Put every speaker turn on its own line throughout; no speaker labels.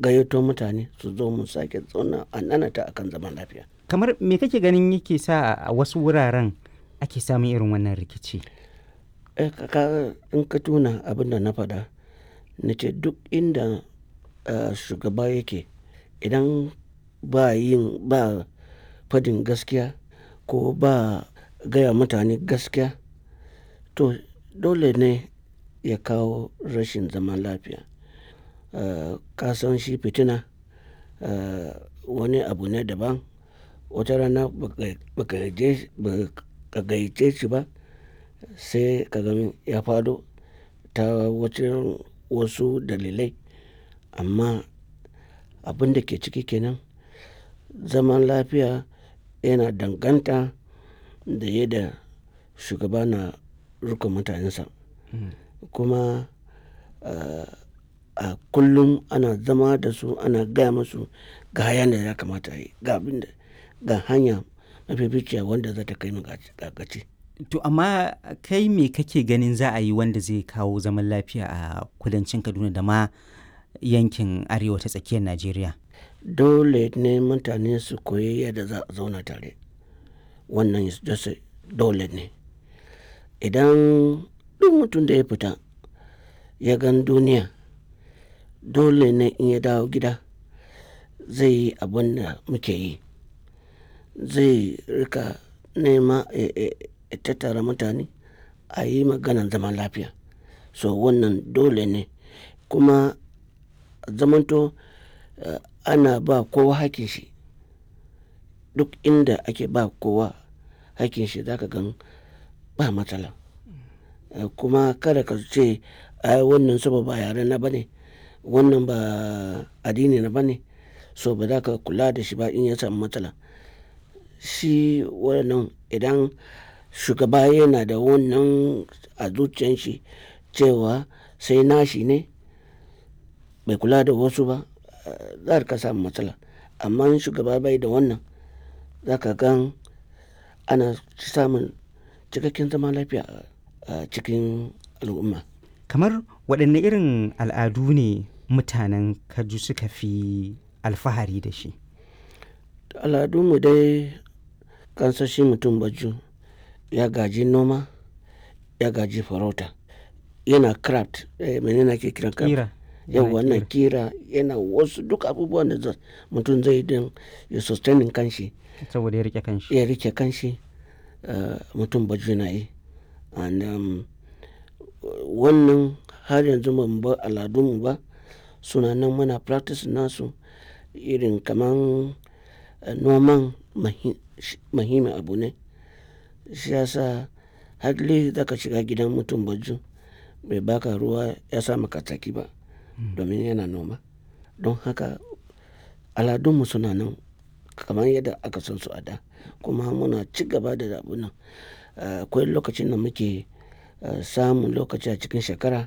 gayyato mutane su zo mu sake zauna a nanata akan zaman lafiya
kamar me kake ganin yake sa a wasu wuraren ake samun irin wannan rikici
eh kaka in ka tuna abin da na faɗa na ce duk inda uh, shugaba yake idan ba yin ba fadin gaskiya ko ba gaya mutane gaskiya to dole ne ya kawo rashin zaman lafiya uh, kasan shi fitina uh, wani abu ne daban wata rana baka gayyace shi ba sai ka gani ya fado ta wacin wasu dalilai amma abin da ke ciki kenan zaman lafiya yana danganta da yadda shugaba na rika mutanensa kuma a kullum ana zama da su ana gaya musu ga hayan da ya kamata yi ga abin da ga hanya mafificiya wanda za ta kai mu gaci
to amma kai me kake ganin za a yi wanda zai kawo zaman lafiya a kudancin kaduna da ma yankin arewa ta tsakiyar najeriya
dole ne mutane su koyi yadda za a zauna tare wannan dole ne idan duk mutum da ya fita ya gan duniya dole ne in ya dawo gida zai yi abin da muke yi zai rika nema ya tattara mutane a yi maganan zaman lafiya so wannan dole ne kuma zamanto uh, ana ba kowa hakin shi duk inda ake ba kowa hakin shi zaka gan ba matsala uh, kuma kada ka ce ai wannan saba ba yare na bane wannan ba addini na bane so ba za ka kula da shi ba in ya samu matsala shi wannan idan shugaba yana da wannan a zuciyan shi cewa sai nashi ne bai kula da wasu ba za ka samu matsala amma shugaba bai da wannan za ka gan ana samun cikakken zaman lafiya a cikin al'umma
kamar waɗanne irin al'adu ne mutanen kaju suka fi alfahari da shi
al'adunmu dai kansashi mutum baju ya gaji noma ya gaji farauta yana craft eh, menene ake kiran craft
kira
yau wannan kira yana wasu duk abubuwan da mutum zai don ya sustaining kanshi
saboda ya rike kanshi
ya rike kanshi uh, mutum baju na yi and um, wannan har yanzu ban bar aladunmu ba suna nan muna practice nasu irin kaman uh, noman mahimmin abu ne shi yasa hadli zaka shiga gidan mutum baju bai baka ruwa ya sa maka tsaki ba domin yana noma don haka aladunmu suna nan kamar yadda aka san su a da kuma muna ci gaba da abu nan akwai lokacin da muke samun lokaci a cikin shekara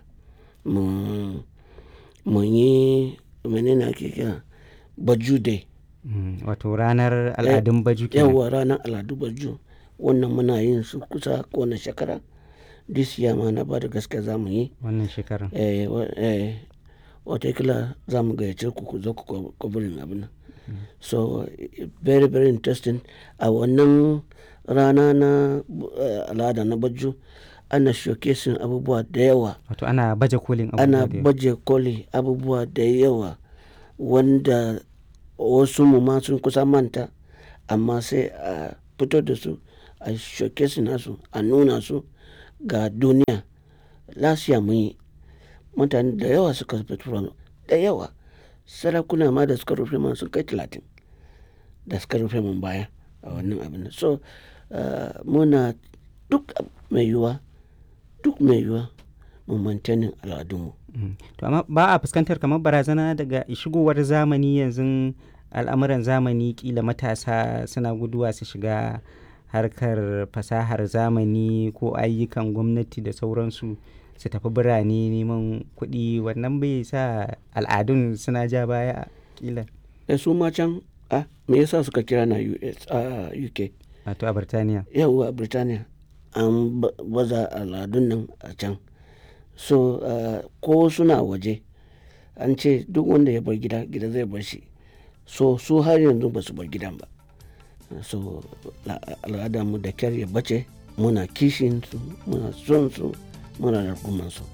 mu yi menene ake kira baju day
wato ranar al'adun baju kenan
yawa ranar al'adu baju wannan muna yin su kusa kowane shekara this year ma na ba da gaske za mu yi
wannan shekarar
eh, eh, watakila za mu gayyace ku ku zo ku kwabirin abin nan so very very interesting a wannan rana na uh, al'ada na baju ana showcasing abubuwa da yawa
wato ana baje kolin
ana baje koli abubuwa da yawa wanda wasu mu ma sun kusa manta amma sai a fito da su a showcasing nasu a nuna su ga duniya lasiya mun yi mutane da yawa suka fito da yawa sarakuna ma da suka rufe man sun kai talatin da suka rufe mun baya a wannan abin so muna duk mai yiwuwa duk mai yiwuwa mu mantanin al'adunmu
to amma ba a fuskantar kamar barazana daga shigowar zamani yanzu al'amuran zamani kila matasa suna guduwa su shiga harkar fasahar zamani ko ayyukan gwamnati da sauransu su tafi birane neman kuɗi wannan bai sa al'adun suna ja baya kila
da su ma can a me yasa suka kira na US a UK
wato a Birtaniya
yawwa a Birtaniya an baza al'adun nan a can so ko suna waje an ce duk wanda ya bar gida gida zai bar shi so su har yanzu ba su bar gidan ba so al'adarmu da kyar ya bace muna kishin su muna son su muna rarkuman su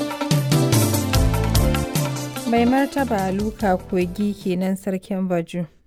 mai martaba luka kogi kenan sarkin baju